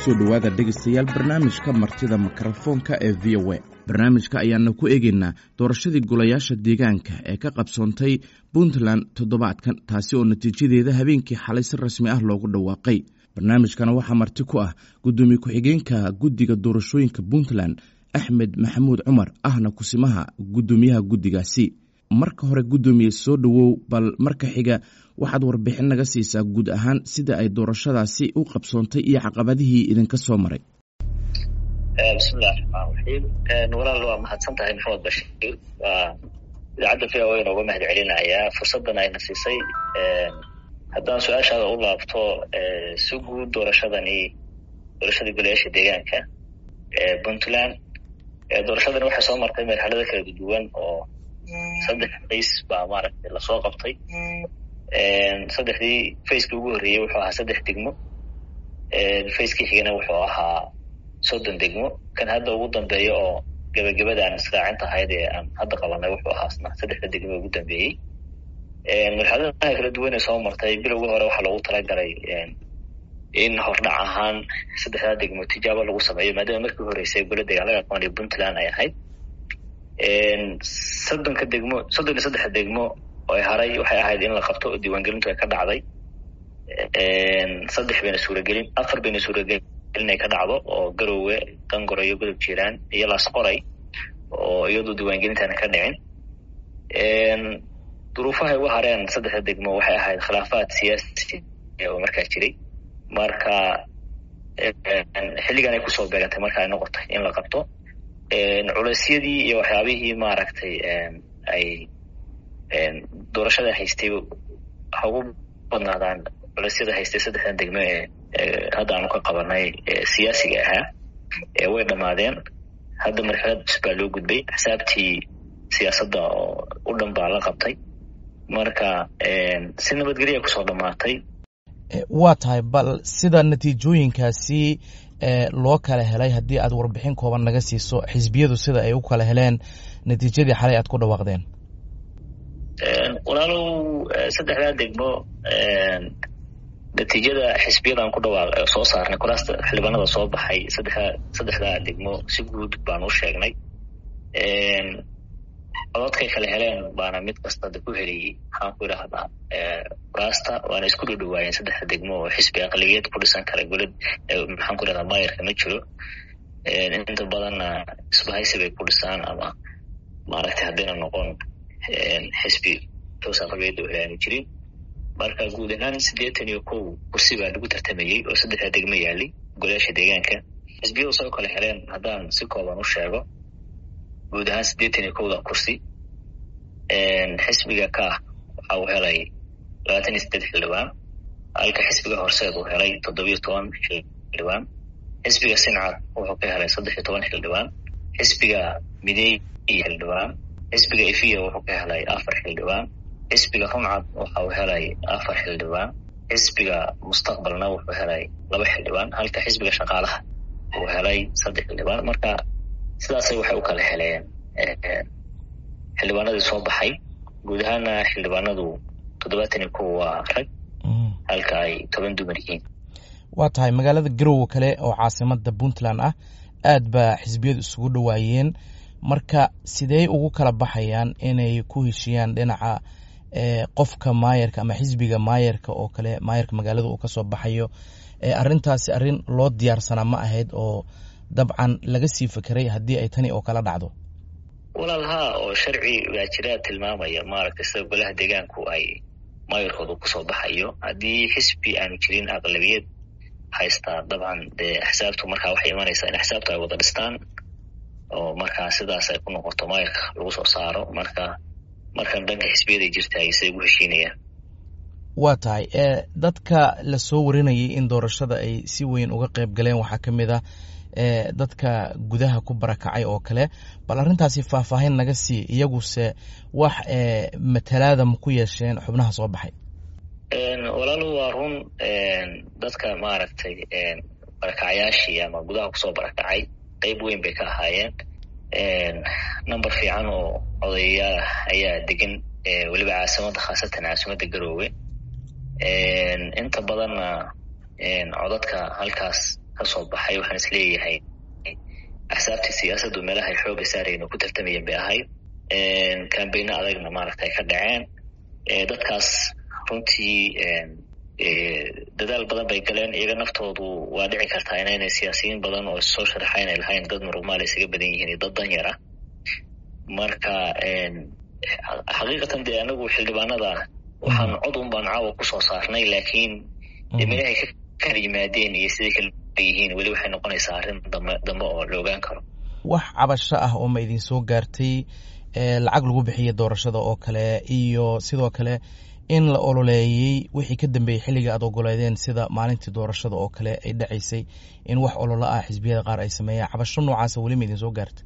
kusoo dhowaada dhegaystayaal barnaamijka martida mikrofoonka ee v o a barnaamijka ayaana ku eegaynaa doorashadii golayaasha deegaanka ee ka qabsoontay puntland toddobaadkan taasi oo natiijadeeda habeenkii xalay si rasmi ah loogu dhawaaqay barnaamijkana waxaa marti ku ah gudoomiye ku-xigeenka guddiga doorashooyinka puntland axmed maxamuud cumar ahna kusimaha guddoomiyaha guddigaasi marka hore guddoomiye soo dhowow bal marka xiga waxaad warbixin naga siisaa guud ahaan sida ay doorashadaasi u qabsoontay iyo caqabadihii idinka soo maray bismillahi raxmaan raxiim walaal waa mahadsan tahay maxamed bashiir waa idaacadda v o a nooga mahad celinayaa fursaddan ayna siisay haddaan su-aashaada u laabto si guud doorashadani doorashadii golayaasha deegaanka puntland doorashadani waxay soo martay marxalado kala duwan oo saddex qays baa maaragtay lasoo qabtay saddexdii facekii ugu horreeyey wuxuu ahaa saddex degmo facekii xigana wuxuu ahaa soddon degmo kan hadda ugu dambeeya oo gebagabadaan israacinta ahayd ee aan hadda qabanay wuxuu ahaasna saddexda degmo ugu dambeeyey marxaladaha kala duwan ee soo martay bilowga hore waxaa loogu talagalay in hordhac ahaan saddexdaa degmo tijaabo lagu sameeyo maadaama markii horeysay gola dagaalaga aqoon ee puntland ay ahayd soddonka degmo soddon iyo saddexa degmo oo haray waxay ahayd in la qabto oo diiwaangelintu ay ka dhacday saddex bayna suuragelin afar bayna suuragelin inay ka dhacdo oo garowe qangoro iyo godob jiiraan iyo laasqoray oo iyadu diiwaangelintaana ka dhicin duruufahay uga hareen saddexda degmo waxay ahayd khilaafaad siyaasi oo markaa jiray marka xilligan ay kusoo beegantay marka ay noqotay in la qabto culeysyadii iyo waxyaabihii maaragtay ay doorashada haystay ha ugu badnaadaan culeysyada haystay saddexdan degmo ee hadda aanu ka qabanay siyaasiga ahaa way dhammaadeen hadda marxalad cusub baa loo gudbay xisaabtii siyaasadda oo u dhan baa la qabtay marka si nabadgelya kusoo dhammaatay waa tahay bal sida natiijooyinkaasi loo kala helay haddii aad warbixin kooban naga siiso xisbiyadu sida ay u kala heleen natiijadii xalay aad ku dhawaaqdeen walaalow saddexdaa degmo natiijada xisbiyadan ku dhawaaq soo saarnay kuraasta xildhibaanada soo baxay saddexda saddexdaa degmo si guud baan u sheegnay cododkay kala heleen baana mid kasta da ku heliyey maxaan ku idhahdaa kuraasta waana isku dhowdhawaayeen saddexda degmo oo xisbi aqliyad ku dhisan kara golad maxaan ku idhahdaa maayarka ma jiro inta badanna isbahaysi bay ku dhisaan ama maaragtay haddayna noqon xisbi toos aqliyadda oo helaanu jirin marka guud ahaan siddeetan iyo kow kursi baa lagu tartamayey oo saddexda degmo yaalay golayaasha deegaanka xisbiyadu soo kala heleen haddaan si kooban u sheego guud ahaan siddeetan iyo kowda kursi xisbiga ka waxa uu helay labaatan iyo siddeed xildhibaan halka xisbiga horseed uu helay toddobiyo toban xildhibaan xisbiga sincad wuxuu ka helay saddex iyo toban xildhibaan xisbiga mideey iyo xildhibaan xisbiga ifiya wuxuu ka helay afar xildhibaan xisbiga rumcad waxa uu helay afar xildhibaan xisbiga mustaqbalna wuxuu helay laba xildhibaan halka xisbiga shaqaalaha uu helay saddex xildhibaan marka sidaasay waxay u kala heleen xildhibaanadii soo baxay guud ahaana xildhibaanadu toddobaatan iyo kow waa rag halka ay toban dumar yihiin waa tahay magaalada garowe kale oo caasimada puntland ah aad baa xisbiyadu isugu dhowaayeen marka sidey ugu kala baxayaan inay ku heshiyaan dhinaca qofka maayarka ama xisbiga maayarka oo kale maayarka magaalada uu kasoo baxayo arrintaasi arrin loo diyaarsanaa ma ahayd oo dabcan laga sii fekeray haddii ay tani oo kala dhacdo walaal haa oo sharci baa jira tilmaamaya maaragtay sida golaha deegaanku ay maayarkooda kusoo baxayo haddii xisbi aanu jirin aqlabiyad haystaa dabcan dee axsaabtu markaa waxay imanaysaa in axsaabtu ay wada dhistaan oo markaa sidaas ay ku noqoto maayarka lagu soo saaro marka markan dhanka xisbiyaday jirtaay say ugu heshiinayaan waa tahay dadka lasoo warinayay in doorashada ay si weyn uga qayb galeen waxaa ka mid ah dadka gudaha ku barakacay oo kale bal arrintaasi faahfaahin naga sii iyaguse wax matalaada ma ku yeesheen xubnaha soo baxay walaalu waa run dadka maaragtay barakacyaashii ama gudaha kusoo barakacay qeyb weyn bay ka ahaayeen number fiican oo odayayaal ayaa degan weliba caasimada khaasatan caasimada garoowe inta badanna codadka halkaas kasoo baxay waxaan isleeyahay axsaabtii siyaasaddu meelahay xooga saarayno ku tartamayeen bay ahayd cambayno adagna maaragta ay ka dhaceen dadkaas runtii dadaal badan bay galeen iyaga naftoodu waa dhici kartaa inaynay siyaasiyiin badan oo soo sharaxa inay lahayn dad muruqmaal isaga badan yihiin iyo dad danyar ah marka xaqiiqatan dee anagu xildhibaanada waxaan cod un baan caawa kusoo saarnay laakiin meelahay ka kala yimaadeen iyo siday kala yihiin weli waxay noqonaysaa arrin dambe dambe oo la ogaan karo wax cabasho ah oo ma idin soo gaartay lacag lagu bixiya doorashada oo kale iyo sidoo kale in la ololeeyey wixii ka dambeeyey xilliga aad ogoleedeen sida maalintii doorashada oo kale ay dhacaysay in wax ololo ah xisbiyada qaar ay sameeyaan cabasho noocaasa weli ma idin soo gaartay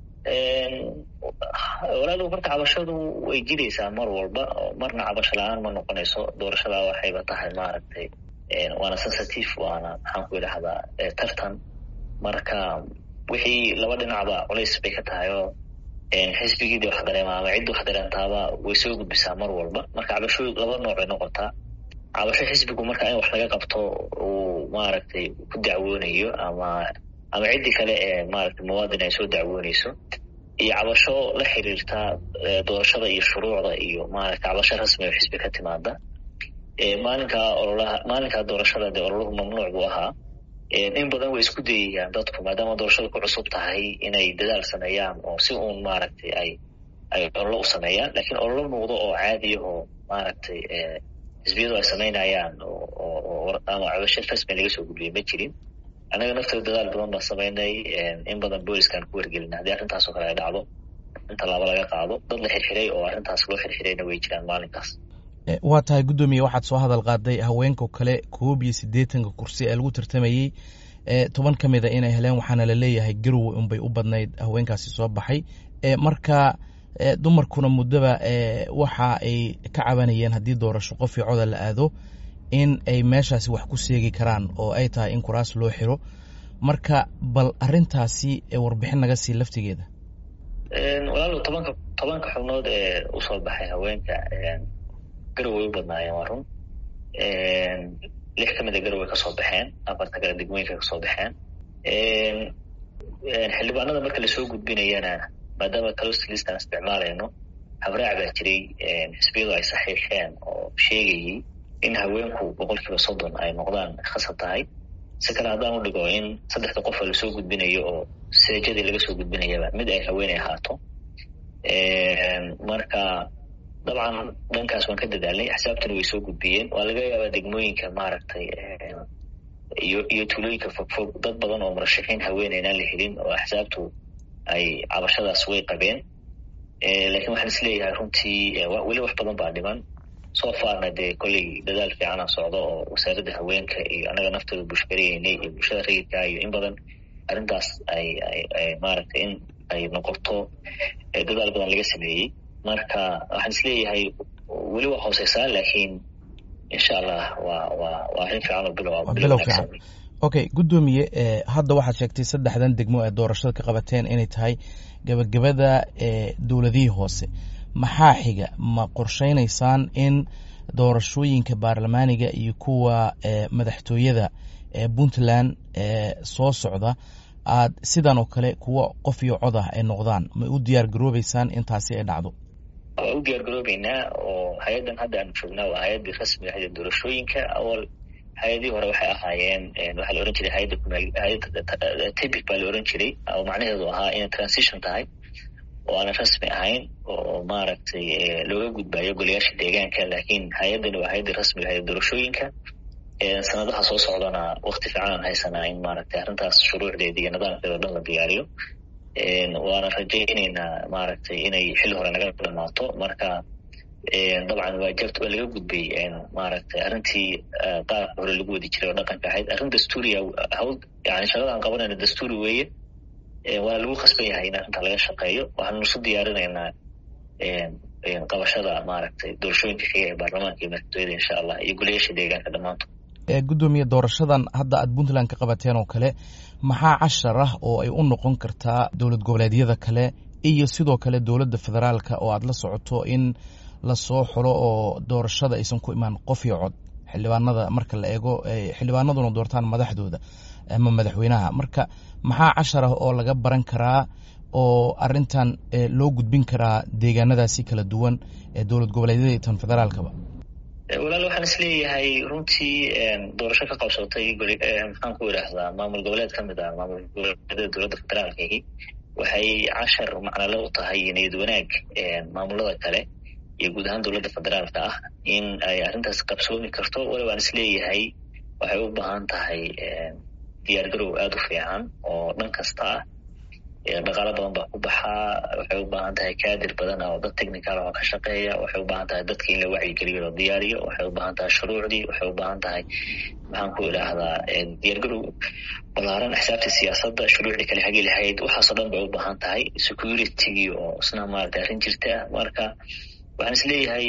walaalow marka cabashadu way jiraysaa mar walba marna cabasho la-aan ma noqonayso doorashada waxayba tahay maaragtay waana sensitive waana maxaan ku idhahdaa tartan marka wixii laba dhinacba culays bay ka tahay oo xisbigiidii wax dareema ama ciddi wax dareentaaba way soo gudbisaa mar walba marka cabasho laba nooc bay noqotaa cabasho xisbigu marka in wax laga qabto uu maaragtay ku dacwoonayo ama ama ciddii kale ee maaragtay muwaadin ay soo dacwoonayso iyo cabasho la xiriirta doorashada iyo shuruucda iyo maaragtay cabasho rasmi oo xisbi ka timaada maalinkaa ololaha maalinkaa doorashada dee ololahu mamnuuc buu ahaa in badan way isku dayayaan dadku maadaama doorashada ku cusub tahay inay dadaal sameeyaan oo si uun maaragtay ay ay ololo u sameeyaan lakiin ololo muuqdo oo caadiya oo maaragtay xisbiyadu ay samaynayaan oo ama cabasho rasmi laga soo gudbiyay ma jirin annaga naftooda dadaal badan baan samaynay in badan booliskaan ku wargelina haddii arrintaas oo kale ay dhacdo in tallaabo laga qaado dad la xirxiray oo arrintaas loo xirxirayna way jiraan maalinkaas waa tahay guddoomiye waxaad soo hadal qaaday haweenka kale koob iyo siddeetanka kursi ee lagu tartamayey toban ka mid a inay heleen waxaana la leeyahay garowe unbay u badnayd haweenkaasi soo baxay marka dumarkuna muddaba waxa ay ka cabanayeen haddii doorasho qof io coda la aado in ay meeshaasi wax ku seegi karaan oo ay tahay in kuraas loo xiro marka bal arintaasi warbixin naga sii laftigeeda walaalo tobanka tobanka xubnood ee usoo baxay haweenka garow way u badnaayeen waa run lix ka mid a garow kasoo baxeen afarta kale degmooyinka kasoo baxeen xildhibaanada marka lasoo gudbinayana maadaama caloslistan isticmaalayno habraac baa jiray xisbiyadu ay saxiixeen oo sheegayay in haweenku boqol kiiba soddon ay noqdaan khasab tahay si kale haddaan u dhigo in saddexda qofa lasoo gudbinayo oo seejadii laga soo gudbinayaba mid ay haweeney ahaato marka dabcan dhankaas waan ka dadaalnay axsaabtuna way soo gudbiyeen waa laga yaabaa degmooyinka maaragtay iyo iyo tuulooyinka fogfog dad badan oo murashaxiin haweeney inaan la helin oo axsaabtu ay cabashadaas way qabeen lakiin waxaan isleeyahay runtii weli wax badan baa dhiman soo faarna dee kolley dadaal fiicana socdo oo wasaaradda haweenka iyo annaga naftooda bushgarayeynay iyo bulshada rayidka iyo in badan arrintaas ay ay maaragtay in ay noqoto dadaal badan laga sameeyey marka waxaan isleeyahay weli waa hooseysaa laakiin insha allah waa waa waa arrin fiican oo bilow bilow fiican okay guddoomiye hadda waxaad sheegtay saddexdan degmo ee doorashada ka qabateen inay tahay gabagabada dowladihii hoose maxaa xiga ma qorsheynaysaan in doorashooyinka baarlamaaniga iyo kuwa madaxtooyada ee puntland soo socda aad sidan oo kale kuwa qof iyo cod ah ay noqdaan ma u diyaar garoobeysaan intaasi ay dhacdo waa u diyaar garoobeynaa oo hay-addan hadda aanu joognaa waa hay-addii rasmiga ahayd doorashooyinka awal hay-adihii hore waxay ahaayeen waxaa la ohan jiray hayadda hayadda tibic baa la ohan jiray oo macnaheedu ahaa inay transition tahay oo aanan rasmi ahayn oo maaragtay looga gudbayo golayaasha deegaanka laakiin hay-addani waa hay-addii rasmiga ahayd doorashooyinka sanadaha soo socdana wakti fiican aan haysanaa in maaragtay arrintaas shuruucdeeda iyo nidaamkeeda o dhan la diyaariyo waana rajayneynaa maaragtay inay xilli hore naga dhamaato marka dabcan waa jabta waa laga gudbay maaragtay arrintii qaabka hore lagu wadi jiray oo dhaqanka ahayd arrin dastuuriya hawl yani shaqada aan qabanayno dastuuri weeye waana lagu khasban yahay in arrintaa laga shaqeeyo waxaanu isu diyaarinaynaa qabashada maaragtay doorashooyinka xiga ee baarlamaanka iyo madaxtooyada insha allah iyo golayaasha deegaanka dhammaantood guddoomiye doorashadan hadda aad puntland ka qabateen oo kale maxaa cashar ah oo ay u noqon kartaa dowlad goboleedyada kale iyo sidoo kale dowladda federaalka oo aad la socoto in lasoo xulo oo doorashada aysan ku imaan qof iyo cod xildhibaanada marka la eego xildhibaanaduna doortaan madaxdooda ama madaxweynaha marka maxaa cashar ah oo laga baran karaa oo arintan loo gudbin karaa deegaanadaasi kala duwan ee dowlad goboleedyada iyo tan federaalkaba walaal waxaan is leeyahay runtii doorasho ka qabsatay maxaan ku idhaahdaa maamul goboleed ka mid ah maamul goboleedyada dowladda federaalkahi waxay cashar macnale u tahay niyad wanaag maamulada kale iyo guud ahaan dowladda federaalka ah in ay arrintaas qabsoomi karto wali waan is leeyahay waxay u baahan tahay diyaar garow aada u fiican oo dhan kasta ah dhaqaalo badan baa ku baxaa waxay u baahan tahay kaadir badan oo dad technical oo ka shaqeeya waxay u baahan tahay dadka in la wacyigeliyo loo diyaariyo waxay u baahan tahay shuruucdii waxay u baahan tahay maxaan ku idhaahdaa diyaargarow balaaran axsaabta siyaasadda shuruucdii kale hagi lahayd waxaasoo dhan bay u baahan tahay security oo isna maarata arrin jirta ah marka waxaan is leeyahay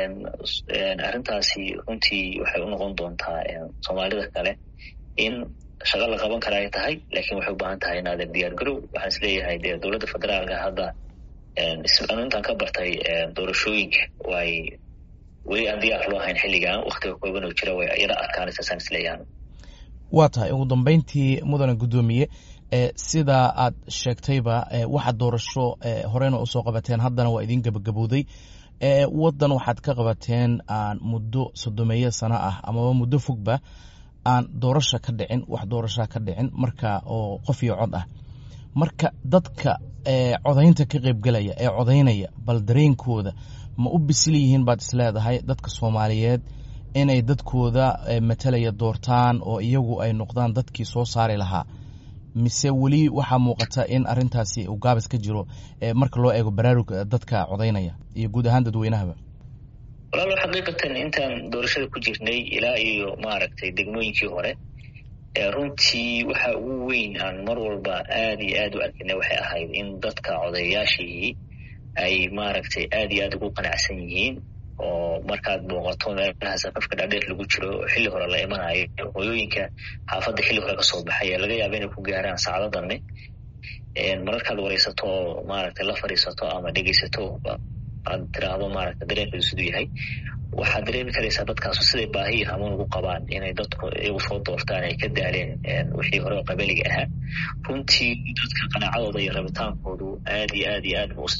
arrintaasi runtii waxay u noqon doontaa soomaalida kale in shaqo la qaban kara ay tahay lakin waxay u baahan tahay inaadan diyaar garow waxaan is leeyahay dee dowladda federaalka hadda intaan ka bartay doorashooyinka way weli aan diyaar loo hayn xilligan waktiga kooban oo jira way yara adkaanaysaasaan is leeyahan waa tahay ugu dambeyntii mudane guddoomiye sida aad sheegtayba waxaad doorasho horeyna usoo qabateen haddana waa idin gebagabowday waddan waxaad ka qabateen aan muddo soddomeeyo sano ah amaba muddo fogba aan doorasha ka dhicin wax doorashaa ka dhicin marka oo qof iyo cod ah marka dadka codaynta ka qeybgelaya ee codaynaya bal dareenkooda ma u bisil yihiin baad isleedahay dadka soomaaliyeed inay dadkooda matalaya doortaan oo iyagu ay noqdaan dadkii soo saari lahaa mise weli waxaa muuqata in arintaasi uu gaabis ka jiro marka loo eego baraarug dadka codaynaya iyo guud ahaan dadweynahaba walaalo xaqiiqatan intaan doorashada ku jirnay ilaa iyo maaragtay degmooyinkii hore runtii waxa ugu weyn aan mar walba aada iyo aada u arkina waxay ahayd in dadka codayayaashii ay maaragtay aada iyo aada ugu qanacsan yihiin oo markaad booqato meelaha safafka dhaadheer lagu jiro oo xilli hore la imanayo hooyooyinka xaafadda xilli hore kasoo baxay laga yaaba inay ku gaaraan saacado dambe mararkaad wareysato oo maaragtay la fadhiisato ama dhegeysato aad tiraahdo maaragta dareenkeedu siduu yahay waxaad dareemi karaysaa dadkaasu siday baahi iyo hamuun ugu qabaan inay dadku iyagu soo doortaan ay ka daaleen wixii hore oo qabaliga ahaa runtii dadka qanaacadooda iyo rabitaankoodu aad iyo aad iyo aad buu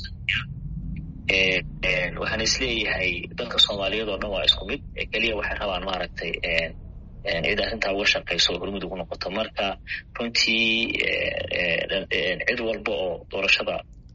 waxaan is leeyahay dadka soomaaliyeed oo dhan waa isku mid keliya waxay rabaan maaragtay cid arrintaa uga shaqayso oo hormud ugu noqoto marka runtii cid walba oo doorashada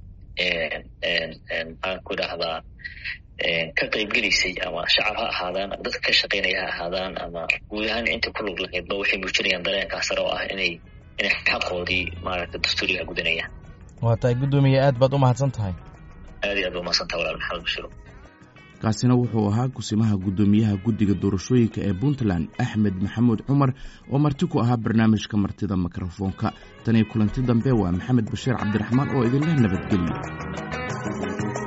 maxaan ku idhaahdaa ka qaybgelaysay ama shacab ha ahaadaan ama dadka ka shaqaynaya ha ahaadaan ama guud ahaan inta ku lug lahaydba waxay muujinayaan dareenkaas sare oo ah inay inay xaqoodii maaragta dastuuriga gudanayaan waa tahay guddoomiye aad baad u mahadsan tahay aad iyo aad ba umahadsantaha walaal maxamed bashiro kaasina wuxuu ahaa kusimaha guddoomiyaha guddiga doorashooyinka ee puntland axmed maxamuud cumar oo marti ku ahaa barnaamijka martida mikrofoonka tan iyo kulanti dambe waa maxamed bashiir cabdiraxmaan oo idinleh nabadgelyo